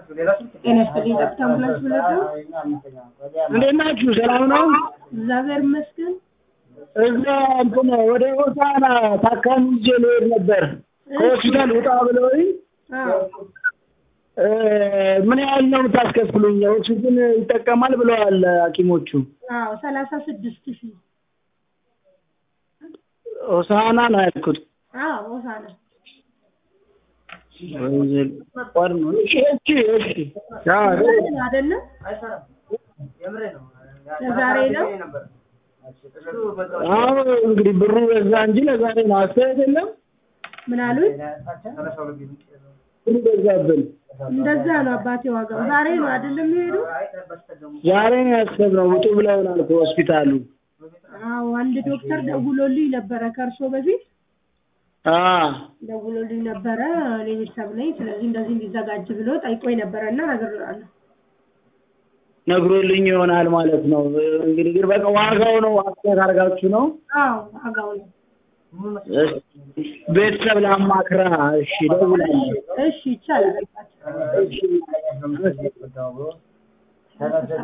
ጤና ይስጥልኝ ጠብታ አምቡላንስ ብለህ ነው? እንዴት ናችሁ? ሰላም ነው? እግዚአብሔር ይመስገን። እዛ እንትን ወደ ሆሳና ታካሚ ይዤ ልሄድ ነበር ከሆስፒታል ውጣ ብለውኝ አዎ እ ምን ያህል ነው የምታስከፍሉኝ? ኦክሲጅን ይጠቀማል ብለዋል ሐኪሞቹ። አዎ ሰላሳ ስድስት ሺህ ሆሳና ነው ያልኩት። አዎ ሆሳና ቆር ነው። እሺ እሺ እሺ። አዎ አይደለም ለዛሬ ነው። አዎ እንግዲህ ብሩ በዛ እንጂ ለዛሬ ነው። አስተያየት የለም ምን አሉኝ? ብሩ በዛብን። እንደዛ ነው አባቴ ዋጋው። ዛሬ ነው አይደለም የሚሄዱ? ዛሬ ነው ያሰብነው ውጡ ብለውናል ከሆስፒታሉ። አዎ አንድ ዶክተር ደውሎልኝ ነበረ ከእርሶ በፊት አ ደውሎልኝ ነበረ። እኔ ቤተሰብ ነኝ፣ ስለዚህ እንደዚህ እንዲዘጋጅ ብሎ ጠይቆኝ ነበረ እና ነግሬዋለሁ። ነግሮልኝ ይሆናል ማለት ነው። እንግዲህ ግን በቃ ዋጋው ነው አስተያየት አድርጋችሁ ነው። አዎ ዋጋው ነው። ቤተሰብ ላማክራ። እሺ እደውላለሁ። እሺ ይቻላል። እሺ